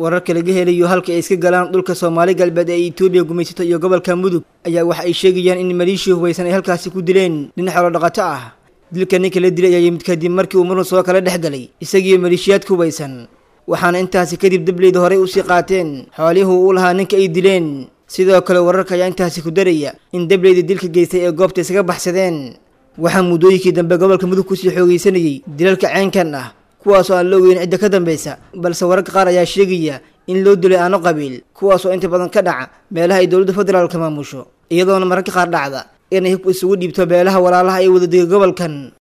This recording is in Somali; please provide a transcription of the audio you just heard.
wararka laga helayo halka ay iska galaan dhulka soomaali galbeed ee etoobiya gumaysato iyo gobolka mudug ayaa waxa ay sheegayaan in maleeshiya hubaysan ay halkaasi ku dileen nin xoolo dhaqato ah dilka ninka la dilay ayaa yimid kadib markii uu murun soo kala dhex galay isagiiyo maleeshiyaadka hubaysan waxaana intaasi kadib dableyda horey usii qaateen xoolihii uu lahaa ninka ay dileen sidoo kale wararka ayaa intaasi ku daraya in dableyda dilka geystay ee goobta isaga baxsadeen waxaa muddooyinkii dambe gobolka mudug kusii xoogeysanayay dilalka ceenkan ah kuwaasoo aan la ogeyn cidda ka dambaysa balse wararka qaar ayaa sheegaya in loo dilay aano qabiil kuwaasoo inta badan ka dhaca meelaha ay dowladda federaalka maamusho iyadoona mararka qaar dhacda inay hub isugu dhiibto beelaha walaalaha ay wadadega gobolkan